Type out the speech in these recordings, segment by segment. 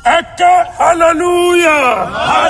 ẹ ké hallelujah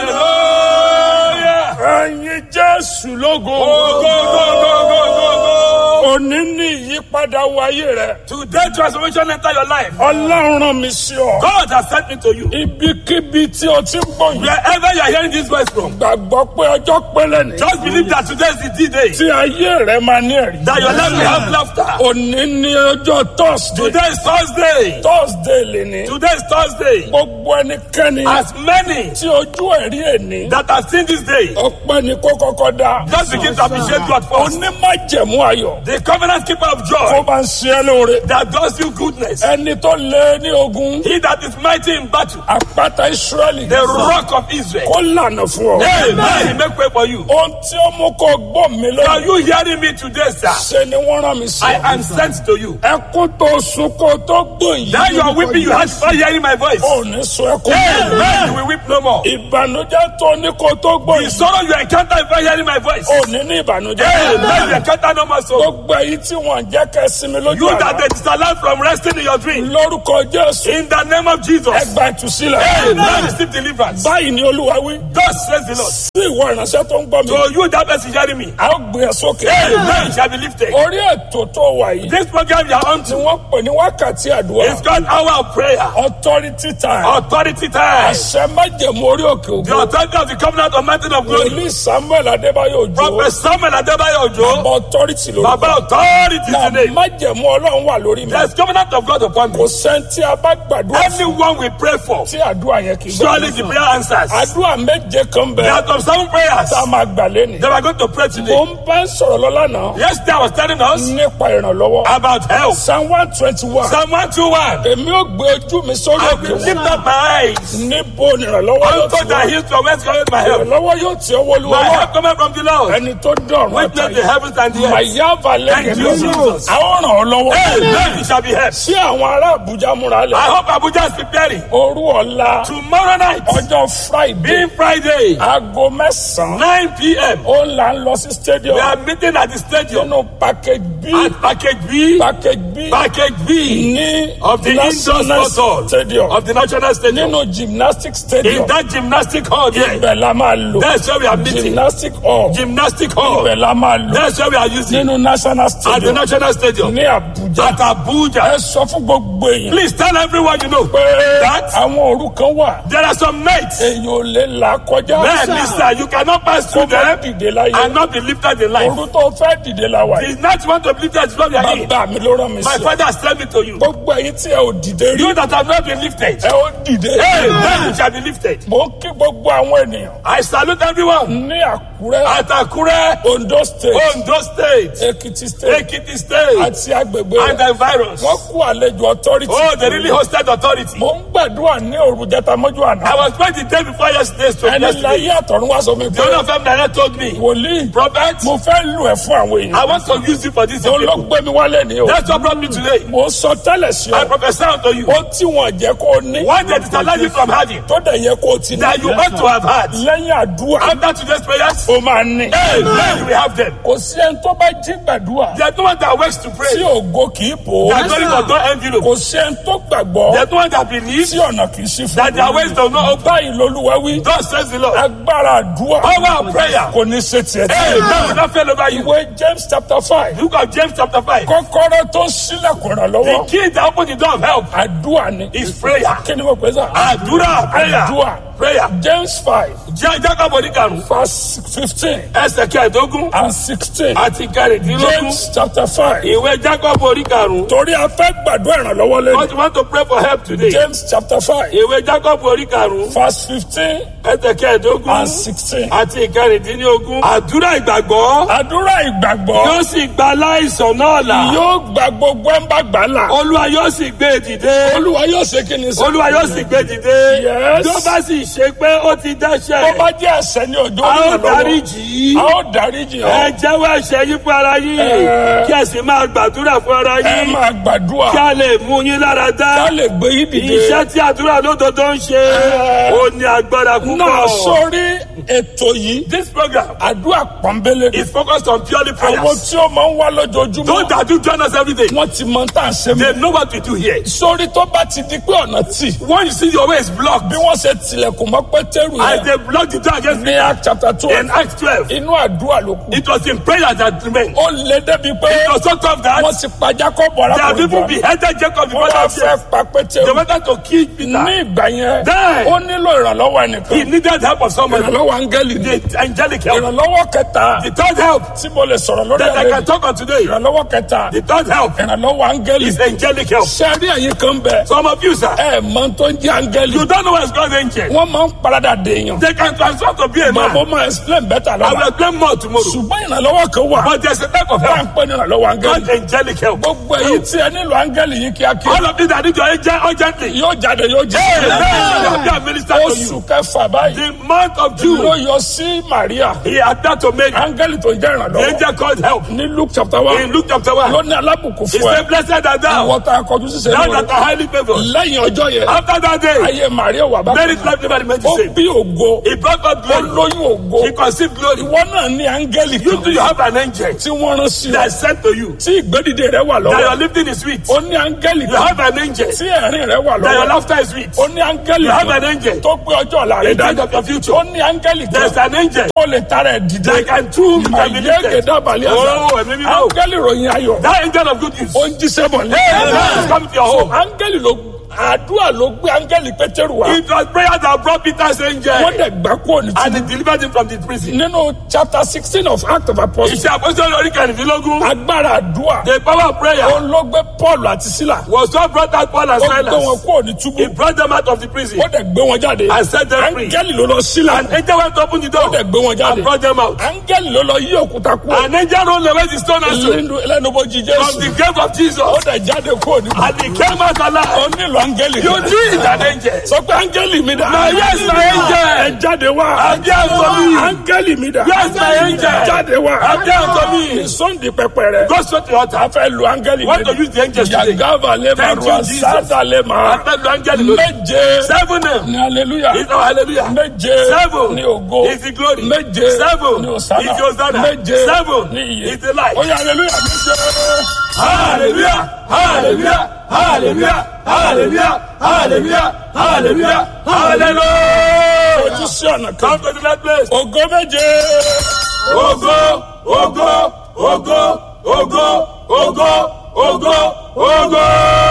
Hallelujah. ẹyin jésù lógo Go, go, go, go, go, go, go. òní ní ìyípadà wáyé rẹ Today transformation enter your life. ọlọ́run rán mi sí ọ God has sent me to you. ibikíbi tí o ti ń gbọ́ yìí Wherever you are hearing this voice from, gbàgbọ́ pé ọjọ́ pélé ni just believe that today is the D-Day. tí ayé rẹ máa ní ẹ̀rí That your life will have laughter. òní ní ọjọ́ thursday Today is Thursday. thursday lè ní Today is Thursday. gbogbo ẹnikẹ́ni As many tí ojú ẹ̀rí ẹ̀ní that have seen this day, ọpẹ́ ni kó kọ́kọ́ dá just begin to appreciate God first. onímájẹ̀mú ayọ̀ The covenant keeper of kó joy bá ń ṣe é lóore that does you goodness. ẹni tó lé ní ogun He that is mighty in battle, àpáta israẹli the rock of Israel. kó lànà fún ọ. Amen. He make way for you. ohun tí ó mú kó gbọ́ mi Are lónìí you hearing me today, sir? ṣe ni wọ́n rán mi sí. I am sent to you. ẹkún tó sun kó tó gbòòyì. That you are weeping, you had before hearing my voice. ò ní sun ẹkún. Amen. You will weep no more. ìbànújẹ́ tó ní kó tó The gbòòyì. sorrow you encounter before hearing my voice. ò ní ní ìbànújẹ́. Amen. You encounter no more sorrow. gbogbo èyí tí wọ́n jẹ́ kẹ́ sinmi lójú You that àná. they disallow from resting in your dream. lórúkọ jésù In the name of Jesus. ẹgbà ìtúsílẹ̀. Amen. Receive deliverance. báyìí ni olúwa wí. Thus says the Lord. sí ìwọ ìránṣẹ́ tó ń gbọ́ mi. So you that person hearing me. a ó gbé ẹ sókè. Amen. You shall be lifted. orí ètò tó wà yìí. This program you are on tí to wọ́n pè ní wákàtí àdúrà. is called Hour of Prayer. authority time. Authority time. àṣẹ májẹ̀mú orí òkè The ògo. authority of the covenant of mountain of glory. wòlíì samuel adébáyò òjò. Prophet Samuel Adebayo Ojo. bàbá authority ló. Baba authority na today. májẹ̀mú ọlọ́run wà lórí mi. There's covenant of God upon me. kò sẹ́ńtì abágbàdúrà fún Anyone we pray for. tí àdúrà yẹn kì í Surely the prayer answers. àdúrà méje kan There bẹ are some seven prayers tá a máa gbà lẹ́nu. that we're going to pray mo today. ń bá ń sọ̀rọ̀ lọ́la náà Yesterday I was telling us nípa ìrànlọ́wọ́. about health. psalm one twenty one. Psalm 121. èmi ò gbé ojú mi sórí I òkè will lift wọn. up my eyes níbo ni ìrànlọ́wọ́ yóò unto ti the wá. hills from whence cometh my help. ìrànlọ́wọ́ yóò ti ọwọ́ olúwa My wá. help cometh from the Lord. ẹni tó dọ̀rùn Which made the àtàyè. heavens and the earth. màyáva Thank you, lẹ́yìn Jesus. àwọn ràn ọ́ lọ́wọ́. Amen. You shall be helped. sí àwọn ará àbújá múra I lẹ̀. hope Abuja is preparing. òru ọ̀la Tomorrow night, ọjọ́ friday being Friday, aago mẹ́sàn-án 9 p.m., ó là ń lọ sí stadium we are meeting at the stadium nínú package b at package B, package b package B ní of the indoor national sports hall stadium of the national stadium. nínú gymnastic stadium In that gymnastic hall there, ibẹ̀ la máa lò that's where we are meeting. gymnastic hall Gymnastic hall, ibẹ̀ la máa lò that's where we are using. nínú national At the stadium national stadium. ní abuja At Abuja. ẹ sọ fún gbogbo èèyàn Please tell everyone you know pé that àwọn òru kan wà there are some nights èèyàn ò lè là kọjá Man, listen, you cannot pass kó through má them dìde láyé and not be lifted in life. òru tó fẹ́ dìde la wà yìí The night you want to be lifted is what we are in. bàbá mi ló rán mi My sí father has sent me to you. gbogbo ẹ̀yin tí ẹ ò dìde rí You that have not been lifted, ẹ ó dìde hey, then you shall be lifted. mo ń kí gbogbo àwọn ènìyàn I salute everyone ní àkúrẹ́ at Akure, ondo state Ondo State, èkìtì state Ekiti State, àti agbègbè and rẹ̀ the virus. wọ́n kú àlejò authority Oh, they really hosted authority. mo ń gbàdúrà ní òru jẹta mọ́jú àná I was praying the day before yesterday, so ẹni yesterday. láyé àtọ̀run wá sọ mi The pé owner of them direct told me, wòlíì Prophet, mo fẹ́ lù ẹ̀ fún àwọn èèyàn I want to use you for this. mo ló people. gbé mi wálé ní o That's what brought me today. mo sọ tẹ́lẹ̀ sí I ọ prophesy unto you. ó tí wọn jẹ́ kó o ní What they disallow you from having, tó dẹ̀ yẹ kó o ti ní that you ought to have had. lẹ́yìn àdúrà After today's prayers, ó máa ní Amen. You will have them. kò sí ẹni tó bá jí gbàdúrà There's no one that works to tí pray. ògo kì í bò ó There's no one that don't envelope. kò sí ẹni tó gbàgbọ́ There's no one that believes tí ọ̀nà kì í sí fún that their ways does not open. báyìí lolúwa wí God says the Lord. agbára àdúrà Power of prayer. kò ní ṣe tiẹ̀ Hey, tí. that will not fail over you. ìwé james chapter five Look at James chapter 5. kọ́kọ́rọ́ tó sílẹ̀kùn The ìrànlọ́wọ́ key that opens the door of help àdúrà ni is prayer. kí ni mo pè é sá. Àdúrà prayer. àdúrà Prayer. james five Jẹ́ Jacob oníkarùn-ún. verse fifteen Ẹsẹ̀ kẹẹ̀dógún and sixteen àti kẹrìndínlógún. james chapter five Ìwé Jacob oníkarùn-ún. torí a fẹ́ gbàdúrà ìrànlọ́wọ́ lẹ́nu But you want to pray for help today. james chapter five Ìwé Jacob oníkarùn-ún. verse fifteen Ẹsẹ̀ kẹẹ̀dógún and sixteen. àti kẹrìndínlógún. Àdúrà ìgbàgbọ́ àdúrà ìgbàgbọ́ yóò sì gba aláìsàn náà là. yóò gba gbogbo ẹ̀ ń bá gbà là Olúwa yóò sì gbé e dìde. olúwa yóò ṣe kí ni sọ. Olúwa yóò sì gbé e dìde. Yes. Tó bá sì ṣe pé ó ti tó dẹ́ṣẹ̀. bá jẹ́ ẹ̀ṣẹ̀ ní ọjọ́ A ó ìrànlọ́wọ́ dáríjì í. a ó dáríjì Ẹ ọ́ jẹ́wọ́ ẹ̀ṣẹ̀ yín fún ara yín. Ẹ. Kí ẹ sì máa gbàdúrà fún ara ẹ yín. máa gbàdúrà Kí a lè mú yín lára dá. ká lè gbé yín dìde. Iṣẹ́ tí àdúrà lódodo ń ṣe. Ẹ. Ó ní agbára náà púpọ̀. sórí ètò yìí This program àdúrà pọ́nbélé is focused on purely àwọn prayers. tí ó máa ń wá lójoojúmọ́ Those that do join us every day, wọ́n ti mọ tá à ń ṣe they mọ́. know what we do here. sórí tó bá ti di pé ọ̀nà tì When you see your way is blocked, bí wọ́n ṣe tilẹ̀kùn mọ́ pétérù as yẹn they block the door against ní me act chapter twelve in Acts 12, inú àdúrà ló kù. it was in prayer that remained. ó lé débi pé It was so tough that wọ́n ti pa Jacob there are people arákùnrin beheaded Jacob wọ́n before wá that fẹ́ year. pa They pétérù wanted to kill ní Peter. ìgbà yẹn Then- ó nílò ìrànlọ́wọ́ He ẹnìkan needed help of someone. ìrànlọ́wọ́ áńgẹ́lì ni The angelic help. ìrànlọ́wọ́ kẹta The third help tí mo lè sọ̀rọ̀ lórí that I ẹ̀rẹ́ can talk on today. ìrànlọ́wọ́ kẹta The third help ìrànlọ́wọ́ áńgẹ́lì is angelic help. sẹ́rí ẹ̀yìn kan bẹ̀ Some of you, sir, ẹ mọ tó ń jẹ́ áńgẹ́lì you don't know where it's God's angel. wọ́n máa ń paradà dèèyàn They can transform to be a màá mo man. máa explain better I will lọ́la explain more tomorrow. ṣùgbọ́n ìrànlọ́wọ́ kan wà But there's a type of bá ń help pè ní ìrànlọ́wọ́ áńgẹ́lì called angelic help. gbogbo èyí tí ẹ nílò áńgẹ́lì yìí kíákíá All of you that need your angel urgently. yóò jáde yóò Amen. jẹ́ They are minister to oṣù you. kẹfà báyìí The month of ló June, yọ sí Maria he appeared to Mary. áńgẹ́lì tó ń jẹ́ The ìrànlọ́wọ́ angel called help. ní Luke chapter one In Luke chapter 1, ló ní alábùkún he fún ẹ said, Blessed art thou, ìwọ tá a kọjú sísè thou lóore that are highly favored. lẹ́yìn ọjọ́ yẹn After that day, ayé Maria wà bá Mary's life never remained ó the same. bí ògo He brought God ó glory. lóyún ògo He conceived glory. ìwọ náà ní áńgẹ́lì You too, you kan have an angel tí wọ́n rán sí ọ that is sent to you. tí ìgbédìde rẹ wà That lọ́wọ́ your lifting is sweet. ó ní áńgẹ́lì You kan have an angel tí ẹ̀rín rẹ wà that your lọ́wọ́ laughter is sweet. ó ní áńgẹ́lì You have an kan angel tó gbé ọjọ́ ọ̀la rẹ in charge dájú of your future. ó ní áńgẹ́lì There's kan an angel ó lè tara ẹ̀ dìde that can too can be àyẹ̀gẹ̀ lifted. dábàlẹ̀ Oh, àṣà ẹ̀mí mímọ́. áńgẹ́lì ròyìn ayọ̀ That angel of good news. ó ń jíṣẹ́ bọ̀ ní. Amen. Come to your so home. áńgẹ́lì ló àdúrà ló gbé áńgẹ́lì pétérù wá It was prayer that brought Peter's angel wọ́n dẹ̀ gbà kúrò ní and túbú he delivered him from the prison. nínú chapter sixteen of Acts of Apostles Iṣẹ́ àpòsílẹ̀ orí kẹrìndínlógún. agbára àdúrà The power of prayer ó ló gbé Paul àti Sílà was what brought out Paul and ó gbé wọn Silas. kúrò ní túbú He brought them out of the prison. ó dẹ̀ gbé wọn jáde And set them free. áńgẹ́lì ló lọ Sílà An angel went to open the ó door dẹ̀ gbé wọn jáde and brought them out. áńgẹ́lì ló lọ yí òkúta kúrò An angel rolled away the stone and stood lẹ́nu lẹ́nu bójì from the Jésù grave of Jesus. ó dẹ̀ jáde kúrò ní And he came out ó alive. nílò áńgẹ́lì You kan. need an angel. sọ pé áńgẹ́lì mi dà. My yes, my angel. ẹ jáde wá. Angel to me. áńgẹ́lì mi dà. Yes, my angel. jáde wá. Angel to me. sọ́ndì pẹpẹ rẹ. Go straight to the a altar. fẹ́ lu áńgẹ́lì Want to use the angels today. yagava lema Thank you, ruwa Jesus. sada lema. After the angel lórí. méje Seven name. ní hallelujah. Is our hallelujah. méje Seven. ní ògo. Is the glory. méje Seven. ní òsánà. Is the Hosanna. méje Seven. ní iye. Is the light. ó yá hallelujah méje. Hallelujah. Hallelujah. Hallelujah. Hallelujah. Hallelujah. Hallelujah. Hallelujah. ojú sí ọ̀nà kan. Come to the next place. ògo méje. Ògo, ògo, ògo, ògo, ògo, ògo, ògo.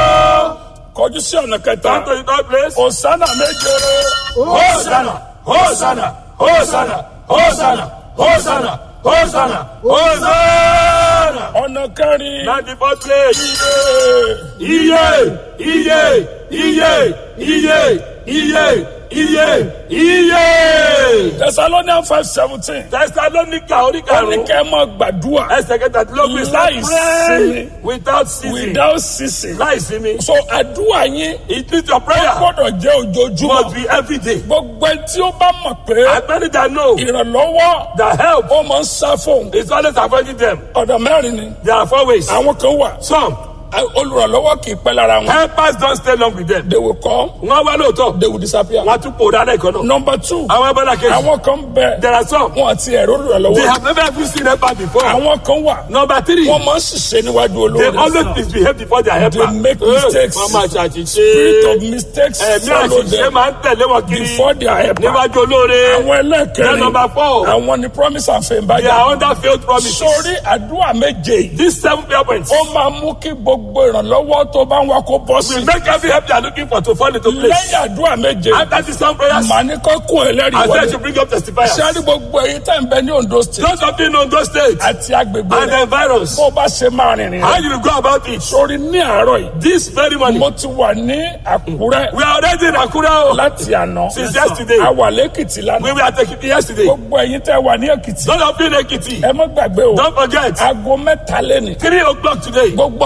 kọjú sí ọ̀nà kẹta. Come to the third place. òsánà méje. Hosanna, Hosanna, Hosanna, Hosanna, Hosanna, Hosanna, Hosanna. ọ̀nà kẹrin. Now the fourth place. Iye, iye, iye, iye, iye, iye, iye. Thessalonians five seventeen. Thessalonica ó ní oríkàrún. kẹ́ ẹ máa gbàdúrà Ẹsẹ̀ kẹtàdínlógún is Láì not pray sinmi. without ceasing. without ceasing. Láì sinmi. so àdúrà yín It means your prayer gbọ́dọ̀ jẹ́ must ojoojúmọ́. be every day. gbogbo ẹni tí ó bá mọ̀ pé As many that know ìrànlọ́wọ́ that help ó máa ń sá fóun. is always avoiding them. ọ̀dọ̀ mẹ́rin ni There are four ways. àwọn kan wà Some olùrànlọ́wọ́ kì í pẹ́ lára wọn. helpers don't stay long with them. they will come Wọ́n wá lóòótọ́. they will disappear. Wọ́n á tún pòórá lẹ́ẹ̀kan náà. number two Àwọn abọ́lá kejì. àwọn kan bẹ There are some. wọn àti ẹ̀rọ They olùrànlọ́wọ́. have never even seen helper before. àwọn kan wà Number three. wọ́n máa ń ṣiṣẹ́ níwájú They olóore. always misbehave before their helper. They make Eh, mistakes. Wọ́n máa ṣàṣìṣe. spirit of mistakes Ẹ̀mí follow àṣìṣe them máa ń tẹ̀lé wọn kiri. before their helper. Níwájú olóore. àwọn Then ẹlẹ́kẹ̀rin number four. àwọn ni promise and fame They bájà. are under failed promises. sórí àdúrà méje yìí These seven prayer points ó máa mú kí gbogbo ìrànlọ́wọ́ tó bá ń wá kó bọ́ will sí. make every help they are looking for to fall into place. lẹ́yìn àdúrà méje After these seven prayers, màá ní kó kún ẹlẹ́rìí I said wọlé. to bring up testifiers. sẹ́rí gbogbo èyí tẹ̀ ń bẹ ní Ondo state Those of you in Ondo State àti agbègbè and rẹ̀ the virus, bó o bá ṣe máa rìnrìn how rẹ̀. you will go about it? sórí ní àárọ̀ yìí This very morning, mo ti wà ní Àkúrẹ́ we are already in Akura o. láti àná Since yesterday. a wà lẹ́kìtì We lánàá were at Ekiti yesterday. gbogbo ẹ̀yin tẹ́ wà ní Èkìtì Those of you in Ekiti, ẹ má gbàgbé o don't forget, aago mẹ́ta lẹ́nìí three o'clock today, gbogbo tó wá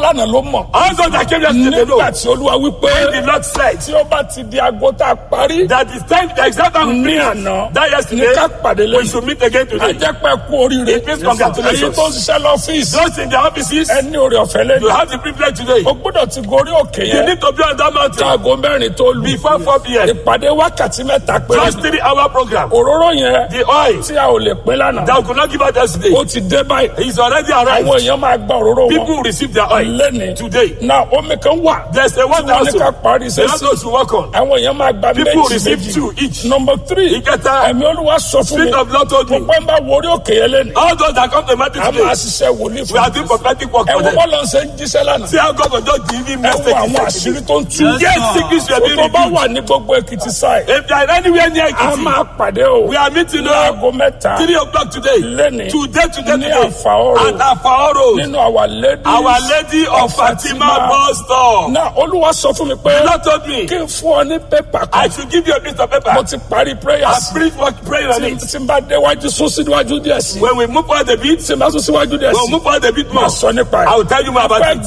lánàá ló mọ̀ All those that came yesterday they know. nígbà tí olúwa wípé The Lord said tí ó bá ti di aago tá a parí that the time, the exact time we ní finish, àná that ní yesterday, ká pàdé we lẹ́yìn should meet again today. ajẹ́pẹ́ kú oríire It means congratulations. èyí tó ń ṣiṣẹ́ lọ́fíìsì Those in the offices, ẹni orí ọ̀fẹ́ you lẹ́nu have the privilege today. o gbọ́dọ̀ ti gorí òkè You yẹn need to be on that mountain aago mẹ́rin tó lù before 4 p.m. ìpàdé wákàtí mẹ́ta péré Just three hour program. òróró yẹn The oil tí a ò lè pín lánàá that we could not give out yesterday ó ti dé báyìí is already arrived. àwọn èèyàn máa gba òróró People wọn will receive their oil lẹ́ni today. na omi kan wà There's a tí one wọ́n ní ká thousand. parí The sẹ́sì others to work on. àwọn èèyàn máa gba People méjì receive méjì two each. number three Ìkẹta, ẹ̀mí olúwa sọ fún mi Spirit of Lord told me, gbogbo ẹ̀ ń bá wọrí òkè yẹn lẹ́nu all those that come to the mountain a today, máa ṣiṣẹ́ wòlíì we fún are doing prophetic work ẹ for wo them. bọ́ọ̀lù ọ̀sẹ̀ ń jíṣẹ́ lánàá See how God will just give him ẹ wo àwọn message. àṣírí tó ń tú Yes, secrets were being tó bá revealed. wà ní gbogbo èkìtì sáì If they are anywhere near a Ekiti, máa pàdé o we are meeting now láago mẹ́ta three o'clock today. Lẹ́ni. Today, today, Ní today. Àfàọ́rò. At Afaoro. nínú our lady Our Lady of Fatima bus stop. náà olúwa sọ fún mi pé The Lord told me, kí n fún ọ ní pépà I kan should give you a piece of paper. mo ti parí I prayers preach what prayer on tí it. tí n bá déwájú sún síwájú díẹ̀ sí When we move on the beat, tí n bá sún síwájú díẹ̀ when we sí move on the beat more, máa sọ nípa ẹ̀. I will tell you more about Pẹ́ it.